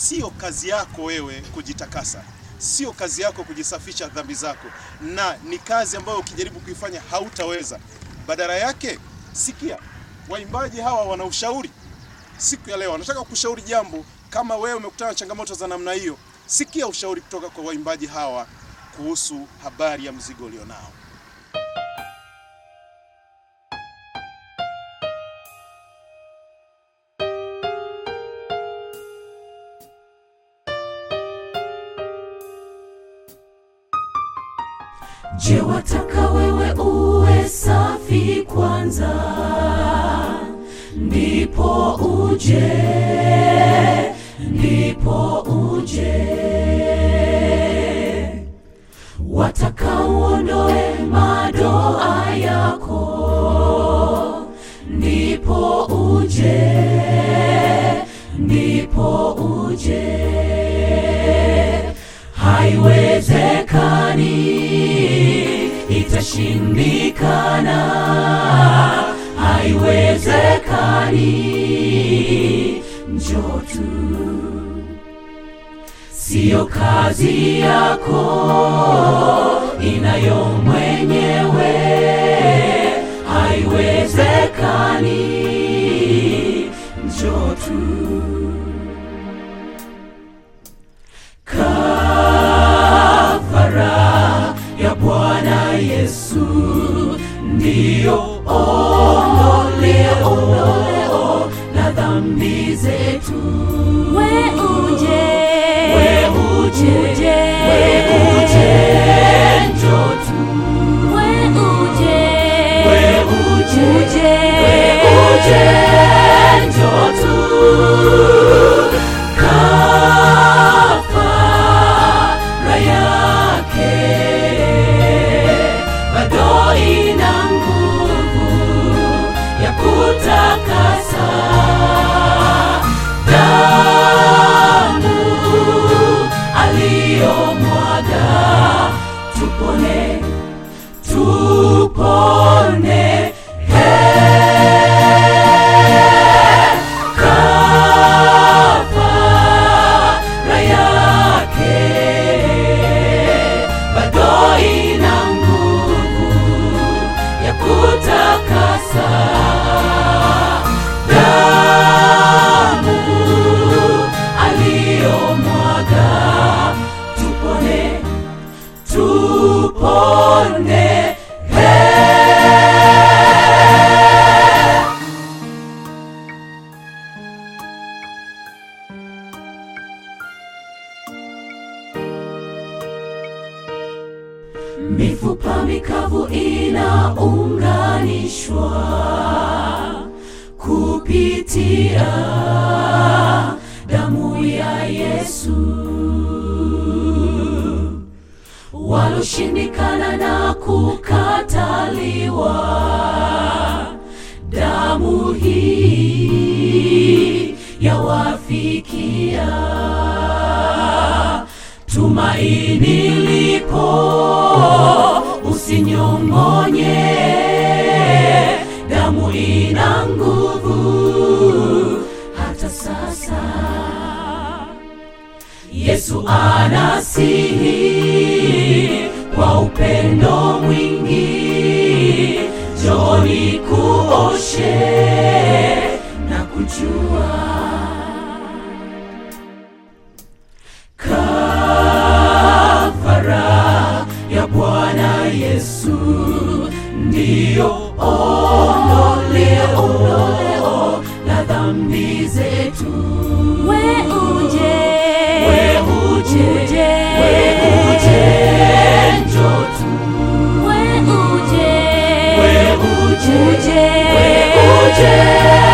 sio kazi yako wewe kujitakasa, sio kazi yako kujisafisha dhambi zako, na ni kazi ambayo ukijaribu kuifanya hautaweza. Badala yake, sikia, waimbaji hawa wana ushauri siku ya leo. Wanataka kushauri jambo. Kama wewe umekutana na changamoto za namna hiyo, sikia ushauri kutoka kwa waimbaji hawa kuhusu habari ya mzigo ulionao. Je, wataka wewe uwe safi kwanza, ndipo uje, ndipo uje. Wataka uondoe madoa yako, ndipo uje, ndipo uje. Haiwezekani, itashindikana. Haiwezekani, njoo tu. Siyo kazi yako, inayo mwenyewe. Haiwezekani, njoo tu. Kafara ya Bwana Yesu ndiyo ondoleo la dhambi zetu. We uje, We uje, uje, we uje, njoo tu. we uje, We uje, uje, we uje, njoo tu. Kafara yake bado ina nguvu ya kutakasa. Damu aliyomwaga, tupone, tupone. Kafara yake bado ina nguvu ya kutakasa. Damu aliyomwaga, tupone, tupone. Mifupa mikavu inaunganishwa kupitia damu ya Yesu. Waloshindikana na kukataliwa, damu hii yawafikia tumaini lipo, usinyong'onye. Damu ina nguvu hata sasa. Yesu anasihi kwa upendo mwingi, njoni kuoshe na kujua Kafara ya Bwana Yesu ndiyo ondoleo la dhambi zetu. we uje, We uje, uje, we uje, njoo tu. we uje, We uje, uje, we uje,